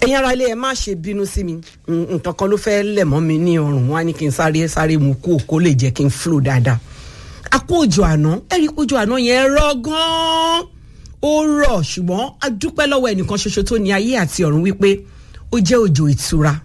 ẹ̀yin ara ilé ẹ má ṣe bínú sí mi nǹkan kan ló fẹ́ẹ́ lẹ̀ mọ́ mi ní ọrùn wọn á ní kí n sáré sáré mu kú kó lè jẹ́ kí n flow dáadáa akóòjò àná ẹ̀rí kójò àná yẹn rọ̀ gan-an ó rọ̀ ṣùgbọ́n a dúpẹ́ lọ́wọ́ ẹnìkan ṣoṣo tó ní ayé àti ọ̀run wípé ó jẹ́ òjò ìtura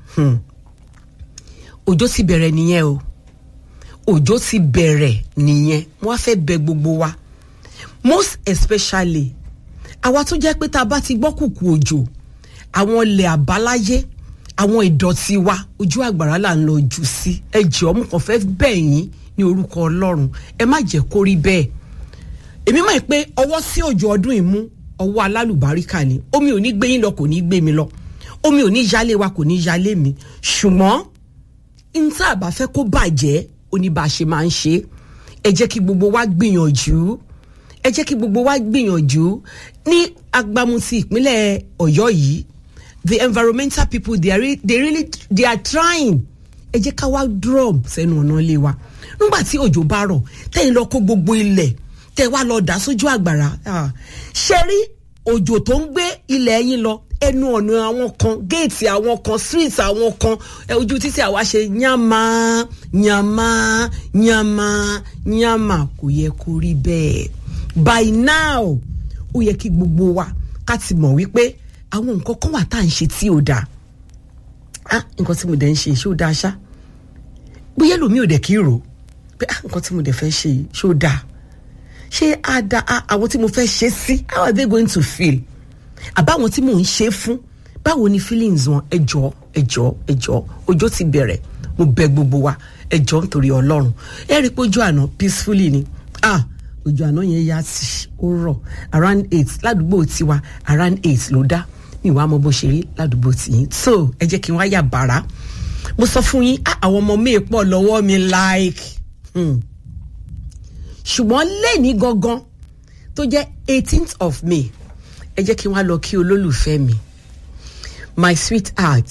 òjò ti bẹ̀rẹ̀ nìyẹn o òjò ti bẹ̀rẹ̀ nìyẹn wọ́n á fẹ́ bẹ gbogbo wa most especially àwa tó jẹ́ pé tá a bá ti gbọ́ kùkù òjò àwọn ilẹ̀ àbáláyé àwọn ìdọ̀tí wa ojú àgbàrá là ń lọ jù sí ẹ jọ̀ọ́ mo kàn fẹ́ bẹ̀ yín ní orúkọ ọlọ́run ẹ má jẹ́ kó rí bẹ́ẹ̀ èmi mọ̀ pé ọwọ́ sí òjò ọdún ìmú ọwọ́ alálùbáríkà ni omi ò ní gbé yín lọ kò ní gbé mi lọ omi ò ní yálé wa kò ní yálé mi ṣùgbọ́n n tá a bá fẹ́ kó bàjẹ́ oníbà ṣe máa ń ṣe ẹ jẹ́ kí gbogbo wa gbìyànjú ẹ jẹ́ kí gbogbo wa gbìyànjú ní agbamu ti ìpínlẹ̀ ọ̀yọ́ yìí the environmental people they are, really, they really they are trying ẹ jẹ́ ká wá drum sẹ́nu ọ̀nà ilé wa nígbà tí òjò bá rọ̀ tẹ́yìn lọ kó gbogbo ilẹ̀ tẹ́ wá lọ dà sójú àgbàrá ṣe rí òjò tó ń gbé ilẹ̀ yín lọ ẹnu ọ̀nà àwọn kan géètì àwọn kan street àwọn kan ojú títí àwa ṣe yánmá yánmá yánmá yánmá kò yẹ kó rí bẹ́ẹ̀ by now ó yẹ kí gbogbo wa ká ti mọ̀ wípé àwọn nǹkan kan wà tá à ń ṣe tí ò dáa ah nǹkan tí mo dẹ̀ ń ṣe ṣé ó dáa ṣá bóyá lómi ò dẹ̀ kí rò pé ah nǹkan tí mo dẹ̀ fẹ́ ṣe ṣé ó dáa ṣé á da àwọn tí mo fẹ́ ṣe sí how are they going to feel àbáwọn tí mò ń ṣe fún báwo ni feelings wọn ẹjọ ẹjọ ẹjọ ọjọ́ ti bẹ̀rẹ̀ mo bẹ̀ gbogbo wa ẹjọ nítorí Ọlọ́run ẹ rí i pé ojú àná peacefully ni ah ojú àná yẹn yá sí ó rọ̀ around eight ládùúgbò tiwa around eight ló dá mi wàá mọ bó ṣe rí ládùúgbò tìyín so ẹ jẹ́ kí n wá yà bàrà mo sọ fún yín àwọn ọmọ mi pọ̀ lọ́wọ́ mi like. Hmm ṣùgbọ́n lẹ́ni gangan tó jẹ́ eighteenth of May ẹ jẹ́ kí n wá lọ kí olólùfẹ́ mi my sweet heart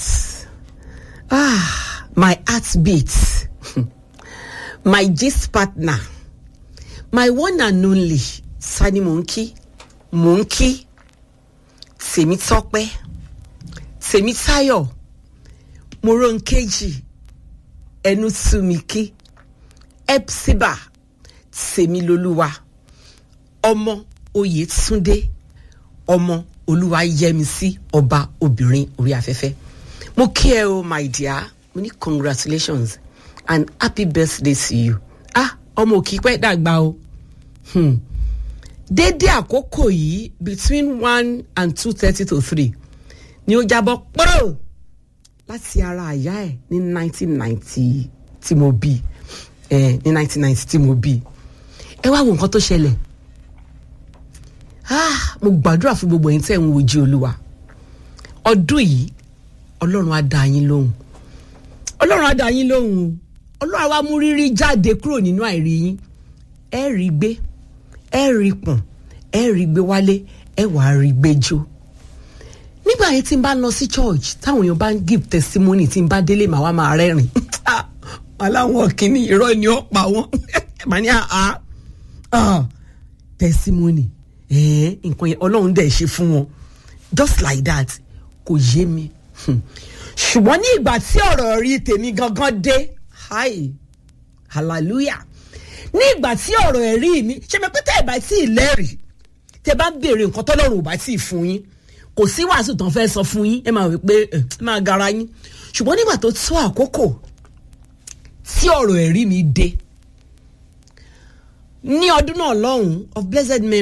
ah my heartbeat my gist partner my one and only sani mò ń kí mò ń kí Tèmítọ́pẹ́ Tèmítáyọ̀ Moronkeji Ẹnusùmíkí Epsiba Tèmilolúwa ọmọ Oyètúndé ọmọ Olúwayẹmisí ọba obìnrin orí afẹ́fẹ́ mo kí ẹ o my dear mo ní congratulations and happy birthday to you ah ọmọ òkì pẹ́ dàgbà o hmm. dédé àkókò yìí between one and two thirty to three ni ó jábọ́ pọ́rọ̀ láti ara àyà ẹ̀ ní nineteen ninety tí mo bí ẹ ní nineteen ninety tí mo bí ẹ wá wo nǹkan tó ṣẹlẹ̀ ah mo gbàdúrà fún gbogbo ẹ̀yin tẹ́ ń wojú olúwa ọdún yìí ọlọ́run á dá yín lóhùn ọlọ́run á dá yín lóhùn ọlọ́run á wá mú rírí jáde kúrò nínú àìrí yín ẹ rí gbé ẹ rí pọ̀n ẹ rí gbé wálé ẹ wàá rí gbé jó nígbà yẹn tí n bá lọ sí church táwọn èèyàn bá ń give testimony tí n bá délé màá wá máa rẹ́rìn aláwọn kìíní irọ́ ni ó pa wọ́n màá ní àá testimony nǹkan yẹn ọlọ́run dẹ̀ ṣe fún wọn just like that kò yé mi ṣùgbọ́n ní ìgbà tí ọ̀rọ̀ rí tèmi gangan dé hi hallelujah ní ìgbà tí ọ̀rọ̀ ẹ̀rí mi ṣe mi pé tẹ́ ẹ̀ bá tí ì lẹ́rìí tẹ́ bá béèrè nǹkan tọ́lọ́run ò bá tí ì fún yín kò sí wàásù tán fẹ́ sọ fún yín ẹ máa wí pé ẹ máa gara yín ṣùgbọ́n nígbà tó tó àkókò tí ọ̀rọ̀ ẹ̀rí mi dé ní ọdún náà lọ́hùn-ún of blessed memory.